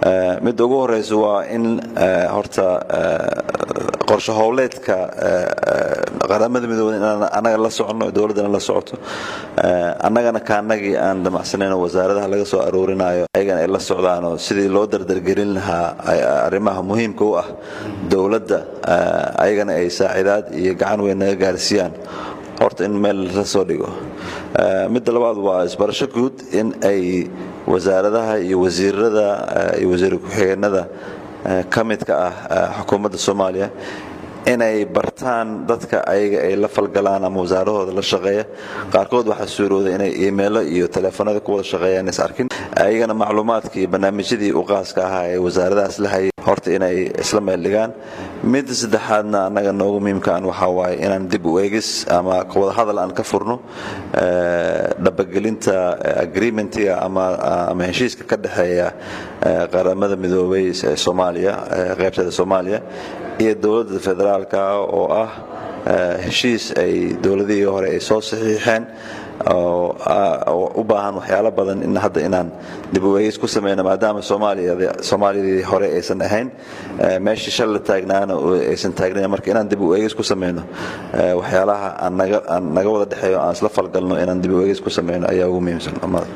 midda ugu horeysa waa in horta qorshe howleedka qaramada midooda inaan annaga la soconno dowladdana la socoto annagana kaanagii aan damacsanayno wasaaradaha laga soo aroorinayo ayagana ay la socdaanoo sidii loo dardargelin lahaa arrimaha muhiimka u ah dowladda ayagana ay saaciidaad iyo gacan weyn naga gaarsiiyaan horta in meel la soo dhigo midda labaad waa isbarasho guud in ay wasaaradaha iyo wasiirada iyo wasiir ku-xigeenada ka midka ah xukuumadda soomaaliya inay bartaan dadka ayaga ay la falgalaan ama wasaarahooda la shaqeeya qaarkood waxaa suurooda inay iimeilo iyo taleefanada ku wada shaqeeyaan is arkin ayagana macluumaadka iyo barnaamijyadii u qaaska ahaa ee wasaaradahaas la hayay horta inay isla meel dhigaan midda saddexaadna annaga noogu muhiimkaan waxaa waaye inaan dib u eegis ama wada hadal aan ka furno dhabagelinta agreementiga ama heshiiska ka dhexeeya qaramada midoobay ee soomaaliya qaybteeda soomaaliya iyo dowladda federaalka oo ah heshiis ay dowladihii hore ay soo saxiixeen oo u baahan waxyaalo badan in hadda inaan dib u eegis ku sameyno maadaama soomaaliyadii hore aysan ahayn meeshii shal la taagnaana aysan taagnayn marka inaan dib u eegis ku sameyno waxyaalaha aan naga wada dhexeeyo aan isla falgalno inaan dib u eegis ku sameyno ayaa ugu muhiimsan